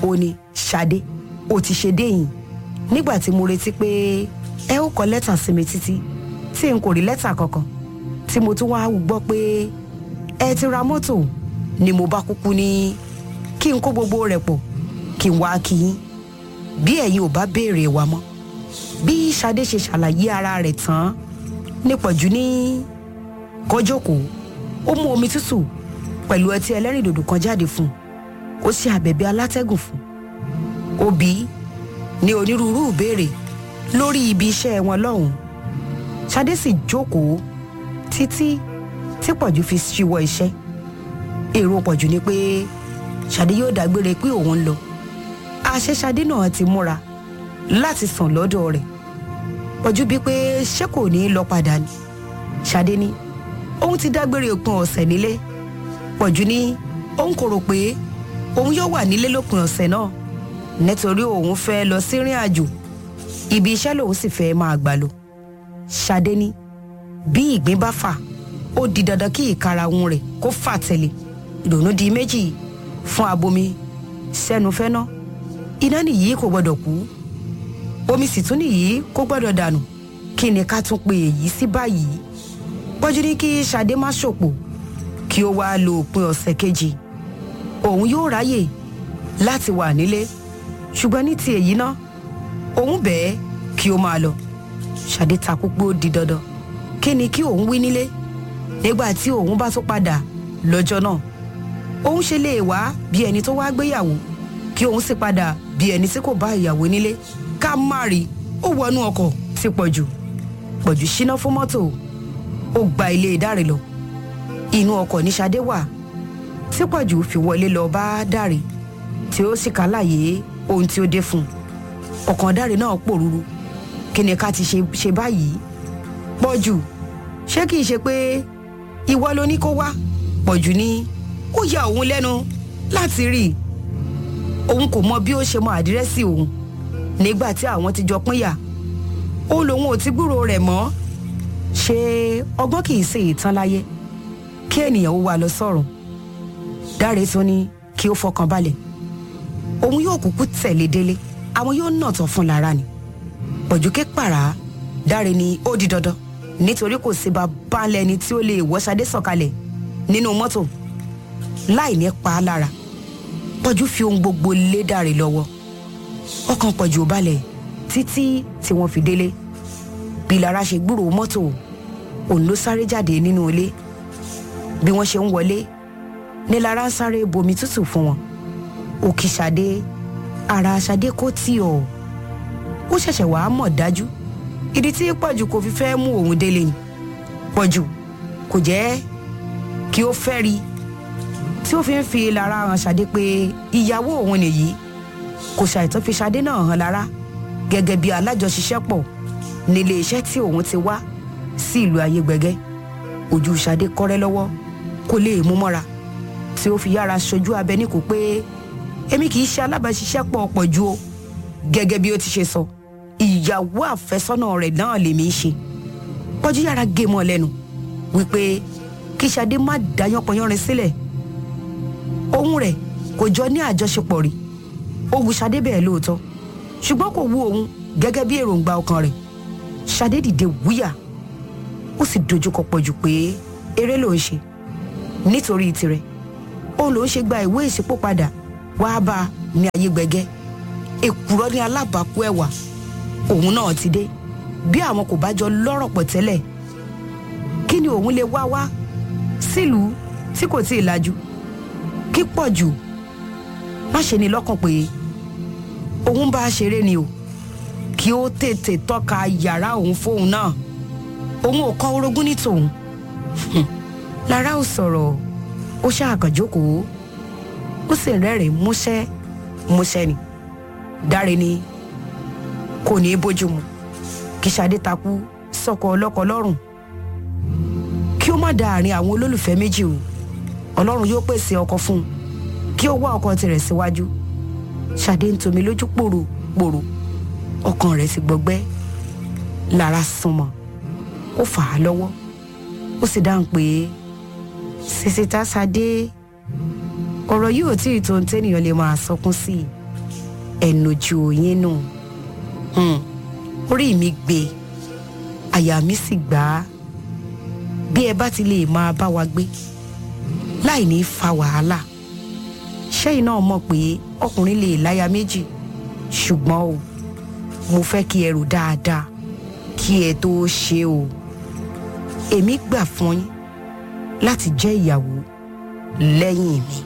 ó ní ṣadé ó ti ṣe déyìn nígbà tí mo retí pé ẹ ó kọ lẹ́tà sí mi títí tí n kò rí lẹ́tà kankan tí mo tún wáá gbọ́ pé ẹ ti ra mọ́tò ni mo bá kúkú ní kí n kó gbogbo rẹ̀ pọ̀ kí n wá kí yín bí ẹ̀yin ò bá béèrè wa mọ́ bí Ṣadé ṣe ṣàlàyé ara rẹ̀ tán nípọ̀jù ní kọjókòó ó mú omi tútù pẹ̀lú ọtí ẹlẹ́rìndòdò kan jáde fún un ó ṣe àbẹ̀bẹ̀ alátẹ́gùn fún un ó bí ní onírúurú ìbéèrè lórí ibi iṣẹ́ wọn lọ́hùn-ún Ṣadé sì jókòó títí tí pọ̀jù fi ṣíwọ́ iṣẹ́ èrò pọ̀jù ni pé Ṣadé yóò dágbére pé òun ń lọ àṣẹ Ṣadé náà ti múra láti sàn lọ́dọ̀ rẹ̀ pọ̀jù bíi pé ṣé kò ní í lọ padà ni Ṣadé ní òun ti dágbére òpin ọ̀sẹ̀ nílé pọ̀jù ní òun kò rò pé òun yóò wà nílé lópin ọ̀sẹ̀ náà nítorí òun fẹ́ lọ sírìn àjò ibi iṣẹ́ lòun sì fẹ́ máa gbà lọ Ṣadé ní bí ìgbín bá fà ó di dandan kí ìkarahun rẹ̀ kó fà tẹ̀lé ìdùnnú di méjì fún abomi sẹ́nu fẹ́ná iná nìyí kò gbọ́dọ̀ kú omi sì tún nìyí kò gbọ́dọ̀ dànù kí ni ká tún pe èyí sí báyìí pọ́jú ní kí Ṣadé má ṣòpò kí ó wáá lo òpin ọ̀sẹ̀ kejì òun yóò ráyè láti wà nílé ṣùgbọ́n ní ti èyí náà òun bẹ́ẹ̀ kí ó máa lọ Ṣadé takú pé ó di dandan kí ni kí òun wí nílé nígbà tí òun bá tún padà lọ́jọ́ náà òun ṣe lè wá bí ẹni tó wá gbéyàwó kí òun sì padà bí ẹni tí kò bá ìyàwó nílé ká má rí ó wọnú ọkọ̀ ti pọ̀jù pọ̀jù ṣíná fún mọ́tò ó gba ilé Dáre lọ inú ọkọ̀ ní Ṣadé wà tí pọ̀jù fi wọlé lọ bá Dáre tí ó sì kálàyé ohun tí ó dé fún un ọkàn Dáre náà pòrúurú kí ni ká ti ṣe ṣe báyìí pọ̀jù ṣé kìí ṣe pé ìwọ ló ní kó wá pọ̀jù ní ó ya òun lẹ́nu láti rí i òun kò mọ bí ó ṣe mọ àdírẹ́sì òun nígbà tí àwọn ti jọ pínyà òun lòun ò ti gbúrò rẹ̀ mọ́ ṣé ọgbọ́n kìí ṣe ìtàn láyé kí ènìyàn ó wà lọ sọ́run Dáre tún ní kí ó fọkàn balẹ̀ òun yóò kúkú tẹ̀lé délé àwọn yóò nà tán fún lára ni pọ̀jùké pàrà Dáre ní ó di dandan nítorí kò sí bàbá lẹni tí ó lè wọ́ Ṣadé sọ̀kalẹ̀ nínú mọ́tò láì ní pa á lára pọ̀jù fi ohun gbogbo lé Dáre lọ́wọ́ ọkàn pọ̀jù ò balẹ̀ títí tí wọ́n fi délé bí Lára ṣe gbúròó mọ́tò òun ló sáré jáde nínú ilé bí wọ́n ṣe ń wọlé ní Lára ń sáré bomi tútù fún wọn òkì Ṣadé ara Ṣadé kò tí ọ̀ ó ṣẹ̀ṣẹ̀ wàá mọ̀ dájú ìdí tí pọ̀jù kò fi fẹ́ mú òun délé ni pọ̀jù kò jẹ́ kí ó fẹ́ rí tí ó fi ń fi Lára hàn Ṣadé pé ìyàwó òun nìyí kò ṣàìtàn fi Ṣadé náà hàn Lára gẹ́gẹ́ bí alájọṣiṣẹ́pọ̀ nílé iṣẹ́ tí òun ti wá sí ìlú ayégbẹ̀gẹ́ ojú Ṣadé kọ́rẹ́ lọ́wọ́ kó lè mú mọ́ra tí ó fi yára ṣojú abẹ ní kò pé èmi kì í ṣe alábàáṣiṣẹ́pọ̀ pọ̀jù o gẹ́gẹ́ bí ó ti ṣe sọ ìyàwó àfẹ́sọ́nà rẹ̀ náà lèmi ń ṣe pọ̀jù yára gé mọ́ lẹ́nu wípé kí Ṣadé má dá yánpọnyánrin sílẹ̀ òun rẹ̀ kò jọ ní àjọṣepọ̀ rí ó wù Ṣadé bẹ́ẹ̀ lóòótọ́ ṣùgbọ́n kò wù òun gẹ́gẹ́ bí èròǹgbà ọkàn rẹ̀ Ṣadé dìde wúyà ó sì dojúkọ pọ̀jù pé eré ló ń ṣe nítorí tirẹ̀ òun ló ń ṣe gba ìwé ìṣípò padà wàá bá a ní ayé gbẹgẹ́ èkùrọ́ ní alábàákú ẹ̀wà òun náà ti dé bí àwọn kò bá jọ lọ́rọ̀ pọ̀ tẹ́lẹ̀ kí ni òun lè wá wá sílùú tí kò tí ì lajú kí pọ̀ jù má ṣe ní lọ́kàn pé òun bá a ṣeré ni o kí ó tètè tọ́ka yàrá òun fóun náà òun ò kọ́ orogún ní tòun Lára ò sọ̀rọ̀ ó ṣàkànjókòó ó sì rẹ́rìn músẹ́ músẹ́ ni Dáre ni kò ní í bójú mu kí Ṣadé takú sọ́kọ ọlọ́kọ lọ́rùn kí ó má da àárín àwọn olólùfẹ́ méjì o Ọlọ́run yóò pèsè ọkọ fún un kí ó wá ọkọ tirẹ̀ síwájú Ṣadé ń tomi lójú pòròpòrò ọkàn rẹ̀ sì gbọgbẹ́ Lára súnmọ́ ó fà á lọ́wọ́ ó sì dáhùn pé sísítà Ṣadé ọ̀rọ̀ yìí ò tí ì tó ń tẹ́nìyàn lè máa sọkún sí i ẹnujú yín nù Hmm, orí mi gbé àyà mi sì gbà á bí ẹ bá ti lè máa bá wa gbé láì ní fa wàhálà ṣẹ́yìn náà mọ̀ pé ọkùnrin lè láya méjì ṣùgbọ́n o mo fẹ́ kí ẹ rò dáadáa kí ẹ tó ṣe o èmi gbà fún yín láti jẹ́ ìyàwó lẹ́yìn mi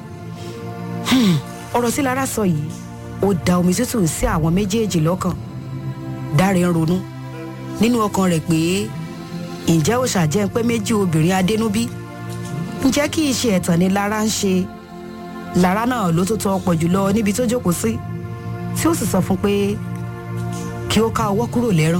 Hmm, ọ̀rọ̀ tí Lára sọ yìí ó da omi tútù sí àwọn méjèèjì lọ́kàn Dáre ń ronú nínú ọkàn rẹ̀ pé ǹjẹ́ ó ṣàjẹ́ pé méjì obìnrin adénúbí ǹjẹ́ kí iṣẹ́ ẹ̀tàn ni Lára ń ṣe Lára náà ló tó tọ́ ọ̀pọ̀ jùlọ níbi tó jókòó sí tí ó sì sọ fún pé kí ó ká ọwọ́ kúrò lẹ́rán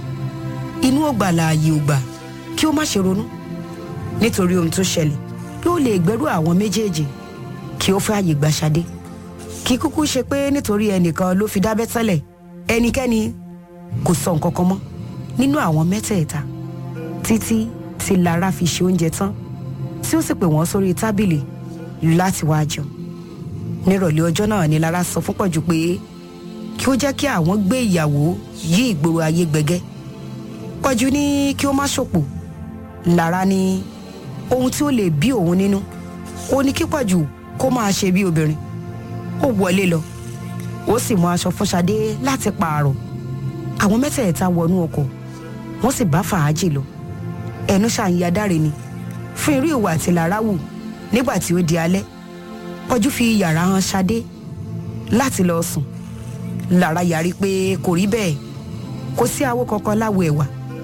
inú ògbà láàyè ògbà kí ó má ṣe ronú nítorí ohun tó ṣẹlẹ̀ bí ó lè gbẹ́rù àwọn méjèèjì kí ó fẹ́ àyè gbà Ṣadé kí kúkú ṣe pé nítorí ẹnìkan ló fi dábẹ́ tẹ́lẹ̀ ẹnikẹ́ni kò sọ nǹkan kan mọ́ nínú àwọn mẹ́tẹ̀ẹ̀ta títí tí Lára fi ṣe oúnjẹ tán tí ó sì pè wọ́n sórí tábìlì láti wá jẹun nírọ̀lẹ́ ọjọ́ náà ni Lára sọ fún Pọ̀jù pé kí ó jẹ́ kí àwọn gbé ìyàwó yí ìgboro ayé gbẹgẹ́ Pọ̀jù ní kí ó má ṣòpò Lára ní ohun tí ó lè bí òun nínú ó ní kí Pọ̀jù kó máa ṣe bí obìnrin ó wọlé lọ ó sì mú aṣọ fún Ṣadé láti pààrọ̀ àwọn mẹ́tẹ̀ẹ̀ta wọnú ọkọ̀ wọ́n sì bá fàájì lọ ẹnu ṣàǹyà Dáre ni fún irú ìwà tí Lára wù nígbà tí ó di alẹ́ Pọ̀jù fi yàrá hàn Ṣadé láti lọ sùn Lára yarí pé kò rí bẹ́ẹ̀ kò sí awo kankan láwo ẹ̀wà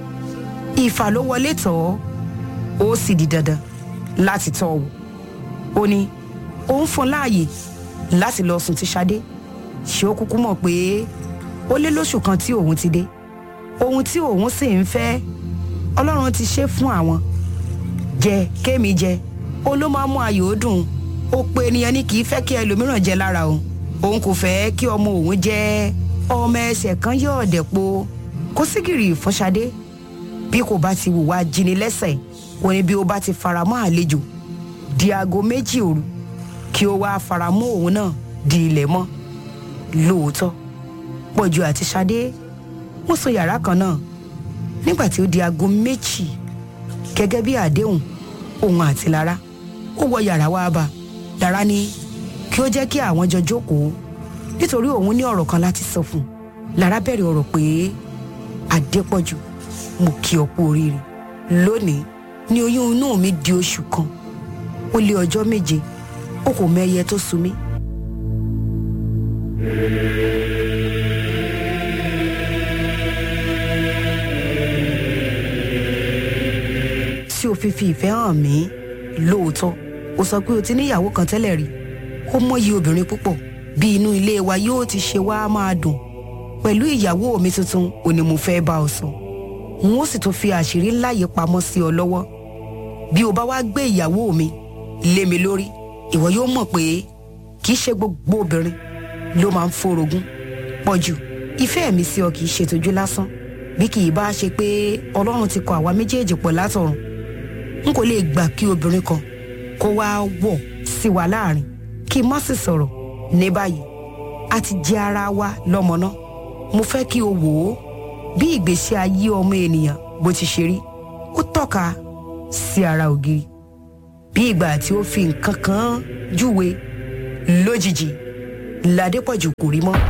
ìfà ló wọlé tọ̀ ọ́ ó sì di dandan láti tọ́ ọ wò ó ní òun fún láàyè láti lọ sùn ti Ṣadé ṣé ó kúkú mọ̀ pé ó lé lóṣù kan tí òun ti dé ohun tí òun sì ń fẹ́ Ọlọ́run ti ṣe fún àwọn jẹ kémi jẹ ó ló máa mú ayò ó dùn ó pe ènìyàn ní kì í fẹ́ kí ẹlòmíràn jẹ lára òun òun kò fẹ́ kí ọmọ òun jẹ́ ọmọ ẹsẹ̀ kan yóò dẹ̀po kó sígìrì fún Ṣadé bí kò bá ti wùwà jíni lẹ́sẹ̀ ó ní bí ó bá ti fara mọ́ àlejò di aago méjì òru kí ó wá fara mọ́ òun náà di ilẹ̀ mọ́ lóòótọ́ Pọ̀jù àti Ṣadé wọ́n sọ yàrá kan náà nígbà tí ó di aago méjì gẹ́gẹ́ bí àdéhùn òun àti Lára ó wọ yàrá wá bá Lára ní kí ó jẹ́ kí àwọn jọ jókòó nítorí òun ní ọ̀rọ̀ kan láti sọ fún un Lára bẹ̀rẹ̀ ọ̀rọ̀ pé Adépọ̀jù mo kí ọ kú oríire lónìí ni oyún inú mi di oṣù kan ó lé ọjọ́ méje ó kò mẹ́yẹ tó sú mi. tí o fi fi ìfẹ́ hàn mí lóòótọ́ o sọ pé o ti níyàwó kan tẹ́lẹ̀ rí ó mọyì obìnrin púpọ̀ bí inú ilé wa yóò ti ṣe wá máa dùn pẹ̀lú ìyàwó mi tuntun ò ní mo fẹ́ bá ọ sọ n ó sì tún fi àṣírí ńlá yìí pamọ́ sí ọ lọ́wọ́ bí o bá wá gbé ìyàwó mi lé mi lórí ìwọ yóò mọ̀ pé kì í ṣe gbogbo obìnrin ló máa ń forogún Pọ̀jù ìfẹ́ mi sí ọ kì í ṣe tójú lásán bí kì í bá ṣe pé Ọlọ́run ti kọ àwa méjèèjì pọ̀ látọ̀run n kò lè gbà kí obìnrin kan kó wá wọ̀ sí wa láàrin kí n má sì sọ̀rọ̀ ní báyìí a ti jẹ́ ara wa lọ́mọ náà mo fẹ́ kí o wò ó bí ìgbésí ayé ọmọ ènìyàn bó ti ṣe rí ó tọ́ka sí ara ògiri bí ìgbà tí ó fi nǹkan kan júwe lójijì ládépọ̀jù kò rí mọ́.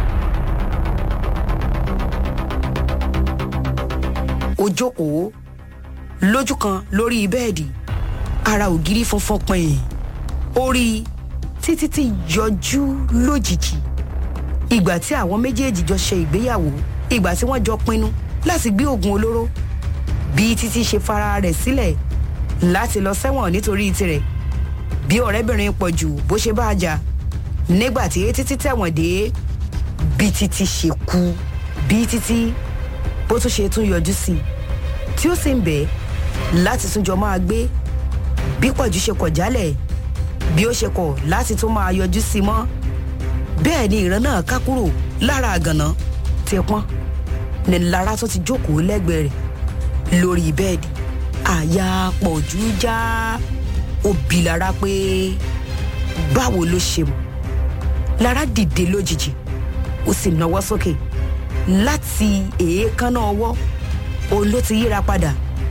ó jókòó lójú kan lórí bẹ́ẹ̀dì ara ògiri funfun pin ó rí títí tí yọjú lójijì ìgbà tí àwọn méjèèjì jọ ṣe ìgbéyàwó ìgbà tí wọ́n jọ pinnu láti gbé oògùn olóró bí títí ṣe fara rẹ̀ sílẹ̀ láti lọ sẹ́wọ̀n nítorí tirẹ̀ bí ọ̀rẹ́bìnrin Pọ̀jù bó ṣe bá a jà nígbà tí títí tẹ̀wọ̀n dé bí títí ṣe kú bí títí bó tún ṣe tún yọjú sí i tí ó sì ń bẹ̀ láti tún jọ máa gbé bí Pọ̀jù ṣe kọ̀ jálẹ̀ bí ó ṣe kọ̀ láti tún máa yọjú sí i mọ́ bẹ́ẹ̀ ni ìran náà ká kúrò lára àgànná ti pọ́n ní Lára tó ti jókòó lẹ́gbẹ̀ẹ́ rẹ̀ lórí bẹ́ẹ̀dì àyà Pọ̀jù já ó bi Lára pé báwo ló ṣe mọ̀ Lára dìde lójijì ó sì nawọ́ sókè láti èékánná ọwọ́ òun ló ti yíra padà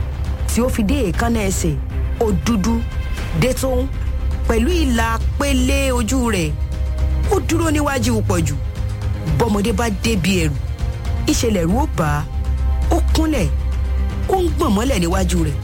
tí ó fi dé èékánná ẹsẹ̀ ó dúdú dé tóun pẹ̀lú ìlà pélé ojú rẹ̀ ó dúró níwájú pọ̀jù bọ́mọdé bá débi ẹ̀rù ìṣẹ̀lẹ̀ rú ó bá a ó kúnlẹ̀ ó ń gbọ̀n mọ́lẹ̀ níwájú rẹ̀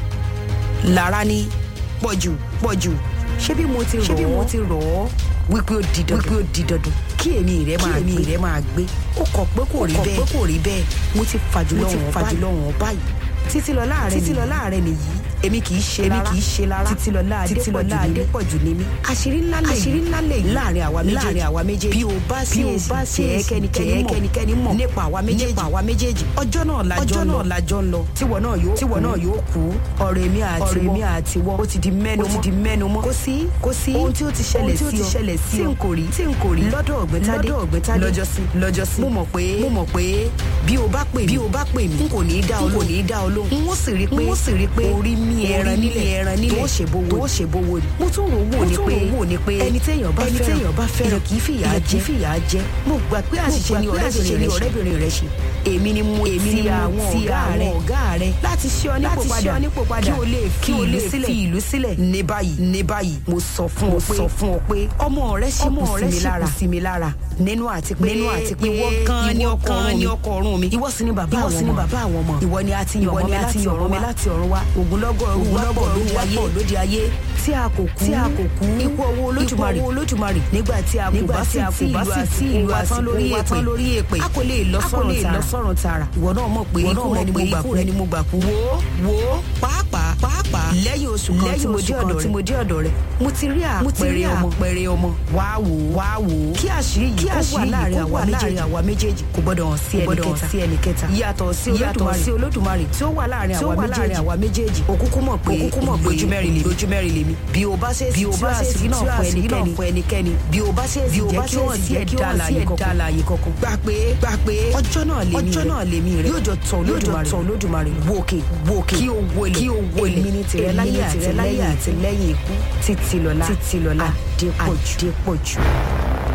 lára ní pọ̀jù pọ̀jù ṣé bí mo ti rọ̀ ọ́ ṣé bí mo ti rọ̀ ọ́ wípé ó di dandan wípé ó di dandan kí èmi rẹ máa gbé rẹ máa gbé ó kọ̀ pé kò rí bẹ́ẹ̀ ó kọ̀ pé kò rí bẹ́ẹ̀ mo ti fàjùlọ wọn fàjùlọ wọn báyìí títí lọ láàrẹ títí lọ láàrẹ nìyí èmi kì í ṣe lára èmi kì í ṣe lára títí lọ láàdé adépọ̀jù ni mí àṣírí ńlá lè àṣírí ńlá lè láàrin àwa méjèèjì láàrin àwa méjèèjì bí o bá sí o bá sí jẹ́ kẹ́nikẹ́ni mọ̀ nípa àwa méjèèjì nípa àwa méjèèjì ọjọ́ náà lájọ́ ọjọ́ náà lájọ́ ń lọ tíwọ náà yóò tíwọ náà yóò kú ọ̀rọ̀ èmi àti ọ̀rọ̀ èmi àti wọ́ ó ti di mẹ́nu mọ́ ó ti di mẹ́nu mọ́ kò sí kò sí ohun tí ó ti ṣẹlẹ̀ sí ọ tí n kò rí tí n kò rí lọ́dọ̀ ọ̀gbẹ́tádé lọ́dọ̀ ọ̀gbẹ́tádé lọ́jọ́sí lọ́jọ́sí mo mọ̀ pé mo mọ̀ pé bí o bá pè mí bí o bá pè mí n kò ní í dá ọ lóhùn n kò ní í dá ọ lóhùn n ó sì rí pé n ó sì rí pé orí mi ẹran nílẹ̀ ẹran nílẹ̀ tó ṣe bówó tó ṣe bówó ni. mo tún rò wò ni pé wò ni pé ẹni téèyàn bá fẹ́ràn ẹni téèyàn bá fẹ́ràn kì í fìyà jẹ kì í fìyà jẹ. mo gbà pé àṣìṣe ni ọ̀rẹ́bìnrin rẹ ṣe èmi ni mo ti àwọn ọ̀gá rẹ láti ṣe ọ nípò padà kí o lè fi ìlú sílẹ̀ fi ìlú sílẹ̀ ní báyìí ní báyìí mo sọ fún ọ pé sọ fún ọ pé ọmọ rẹ ṣì kù sí mi lára nínú àti pé nínú àti pé ìwọ gan ni ọkọ ọrùn mi ìwọ ọrùn mi ìwọ sì ni bàbá àwọn ọmọ ìwọ sì ni bàbá àwọn ọmọ ìwọ ni a ti yàn ọmọ mi láti ọ̀run wá ògúnlọ́gọ̀ ògúnlọ́gọ̀ lóde ayé tí a kò kú tí a kò kú ikú owó olódùmarè ikú owó olódùmarè nígbà tí a kò bá sì tí ìlú àti ìlú àtán lórí èpè lórí èpè a kò lè lọ sọ̀rọ̀ tààrà ìwọ náà mọ̀ pé ikú rẹ ni mo gbà kú wo wo pàápàá pàápàá lẹ́yìn oṣù kan tí mo dé ọ̀dọ̀ rẹ tí mo dé ọ̀dọ̀ rẹ mo ti rí àpẹẹrẹ ọmọ àpẹẹrẹ ọmọ wá wò wá wò kí àṣírí yìí kó wà láàrin àwa méjèèjì kò gbọdọ̀ hàn sí ẹnì kẹta yàtọ̀ sí olódùmarè tí ó wà láàrin àwa méjèèjì òkúkú mọ̀ pé ojú mẹ́rin lèmi ojú mẹ́rin lèmi bí o bá ṣe bí o bá ṣe sí náà fún ẹnikẹ́ni bí o bá ṣe bí o bá ṣe sí ẹ̀dá àlàyé kọ̀ọ̀kan gbà pé gbà pé ọjọ́ náà lèmi rẹ ọjọ́ náà lèmi rẹ yóò jọ tọ̀ olódùmarè wòkè wòkè kí o wọlé kí o wọlé èmi ni tìrẹ láyé àti lẹ́yìn ikú títí lọ́lá títí lọ́lá adépọ̀jù.